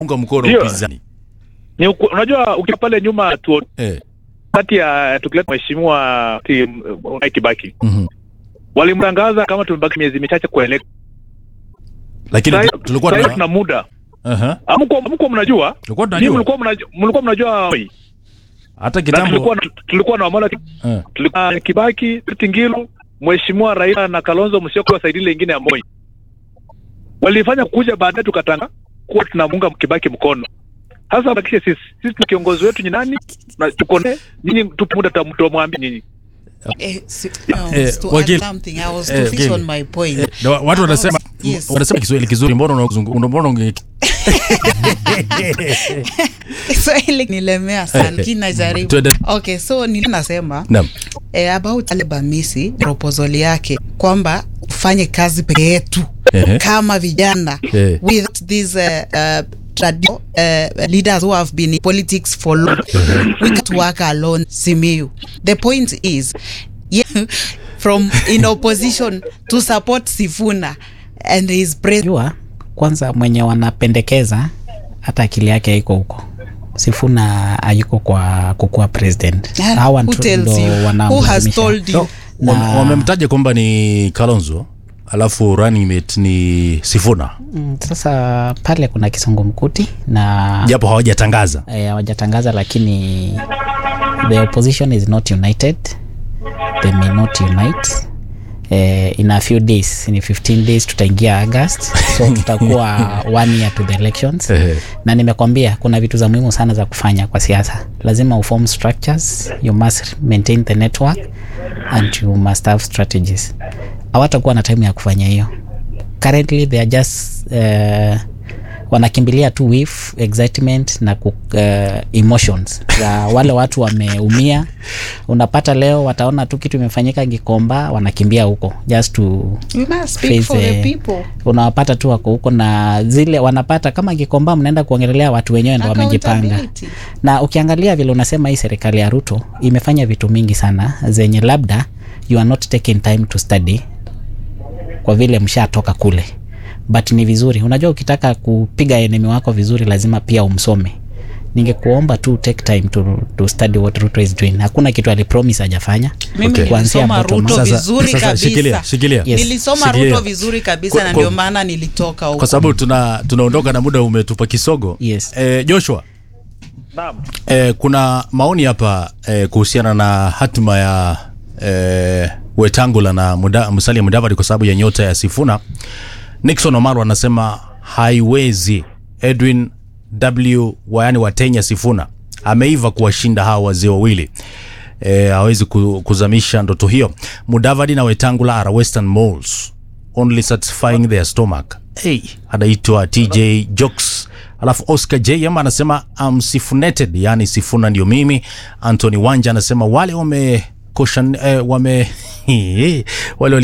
unga mkono Ndio. upinzani Ni uku, unajua ukiwa pale nyuma tu eh. kati ya tukileta mheshimiwa ti- Mwai Kibaki mhm. walimtangaza kama tumebaki miezi michache kuelekea. lakini Sasa- tulikuwa sasa tuna tuna muda. Aha. Hamkuwa hamkuwa mnajua? tulikuwa Ninyi tunajua mlikuwa mnajua mlikuwa mnajua Moi. hata Na kitambo tulikuwa tulikuwa na Wamala eh. tulikuwa na Kibaki, Tingilu, Mheshimiwa Raila na Kalonzo Musyoka wasaidia ile ingine ya Moi. Walifanya kuja baadaye tukatanga kuwa tunamunga Kibaki mkono. Sasa bakishe sisi. Sisi ni kiongozi wetu ni nani? Na tuko naye. Nyinyi tupo muda tutamwambia nyinyi. Eh, si, Eh, no, to wakili- add something, I was to eh, fix wakili. on my point. Eh, na wa- watu wanasema Yes. wanasema Kiswahili kizuri, mbona unazungu- mbona unge Kiswahili nilemea sana, kinajaribu. Tuende- Okay, so ninasema Naam. eh, about Alibamisi proposal yake kwamba ufanye kazi peke yetu Ehe. kama vijana Eh. with these uh, uh, tradi- uh, leaders who have been in politics for long we can't work alone Simiyu the point is yeah, from in opposition to support Sifuna and his president jua kwanza mwenye wanapendekeza hata akili yake haiko huko sifuna hayuko kwa kukuwa president Ah, hawa who ndo- tells ndo you? Who has wanamlazimisha. told you? Na- Wame- wamemtaja kwamba ni Kalonzo alafu running mate ni Sifuna Mm, sasa pale kuna kisungumkuti na japo hawajatangaza eh, hawajatangaza lakini the opposition is not united they may not unite eh, in a few days in 15 days tutaingia august so tutakuwa one year to the elections Ehe. na nimekwambia kuna vitu za muhimu sana za kufanya kwa siasa lazima uform structures you must maintain the network and you must have strategies hawatakuwa na time ya kufanya hiyo currently they are just uh, wanakimbilia tu with excitement na ku, uh, emotions za wale watu wameumia unapata leo wataona tu kitu imefanyika gikomba wanakimbia huko just to we must speak face, for the eh, people unawapata tu wako huko na zile wanapata kama gikomba mnaenda kuongelelea watu wenyewe ndo wamejipanga Accountability. na ukiangalia vile unasema hii serikali ya ruto imefanya vitu mingi sana zenye labda you are not taking time to study kwa vile mshatoka kule but ni vizuri unajua ukitaka kupiga enemi wako vizuri lazima pia umsome ningekuomba tu take time to, to study what ruto is doing hakuna kitu alipromise hajafanya mimi Okay. Kuanzia nilisoma bottom ruto up. Sasa- vizuri sasa kabisa shikilia, shikilia. Yes. nilisoma Shikilia. ruto vizuri kabisa Kwa- na kwa- ndio maana nilitoka huko kwa sababu tuna tunaondoka na muda umetupa kisogo Yes. eh, Joshua Naam. eh, kuna maoni hapa eh, kuhusiana na hatima ya eh, Wetangula na muda, Musalia Mudavadi kwa sababu ya nyota ya Sifuna. Nixon Omaro anasema haiwezi. Edwin W yani Watenya Sifuna ameiva kuwashinda hawa wazee wawili e, hawezi ku- kuzamisha ndoto hiyo. Mudavadi na Wetangula are western moles only satisfying their stomach. Hey, anaitwa TJ Jokes. Alafu Oscar JM anasema I'm sifunated, yani Sifuna ndio mimi. Anthony Wanja anasema wale wame koshan, eh, wame wale wali